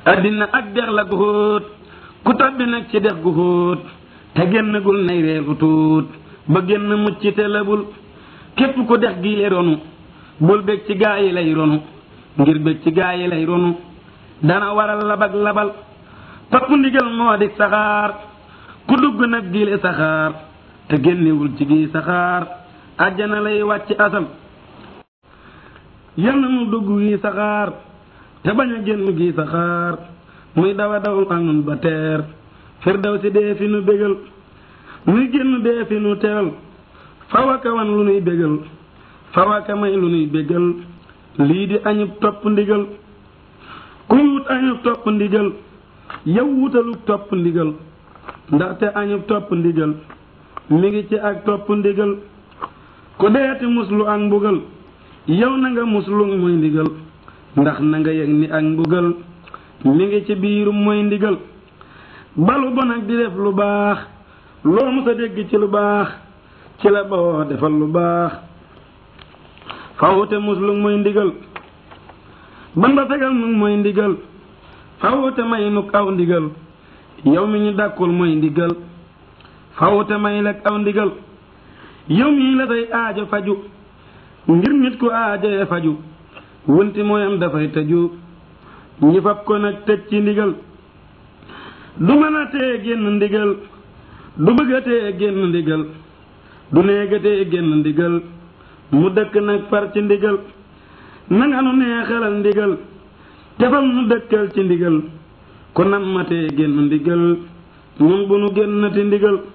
addina ak dex la gu xóot ku tabbi nag ci dex gu xóot te génnagul nay weeru tuut ba génn mucc te labul képp ku dex gi ronu bul bég ci gaa yi lay ronu ngir bég ci gaa yi lay ronu dana waral labak labal topp ndigal moo di saxaar ku dugg nag giile saxaar te génnewul ci gi saxaar àjjana lay wàcc asal yal na nu dugg gi saxaar te bañ a génn gi saxaar muy dawa dawul ak nun ba teer firdaw si dee fi nu bégal muy génn dee fi nu teral fawaka wan lu nuy bégal fawaka may lu nuy bégal lii di añub topp ndigal kuy wut añub topp ndigal yow wutaluk topp ndigal ndaxte añub topp ndigal mi ngi ci ak topp ndigal ku deeti muslu ak mbugal yow na nga muslu mooy ndigal ndax na nga yëg ni ak mbugal mi ngi ci biirum mooy ndigal balu bon ak di def lu baax loo mës a dégg ci lu baax ci la boo defal lu baax fawute muslu mooy ndigal ban ba fegal nu mooy ndigal fawute may nuk aw ndigal yow mi ñu dàkkul mooy ndigal fawute may lekk aw ndigal yow mii la say aajo faju ngir nit ku aajoye faju wunti mooyam dafay tëju ñi fab ko nag tëj ci ndigal du mën a tee génn ndigal du bëgg a tee génn ndigal du néega tee génn ndigal mu dëkk nag far ci ndigal nanga nu neexalal ndigal tefal nu dëkkal ci ndigal ku nam ma tee génn ndigal ñun bu nu génnati ndigal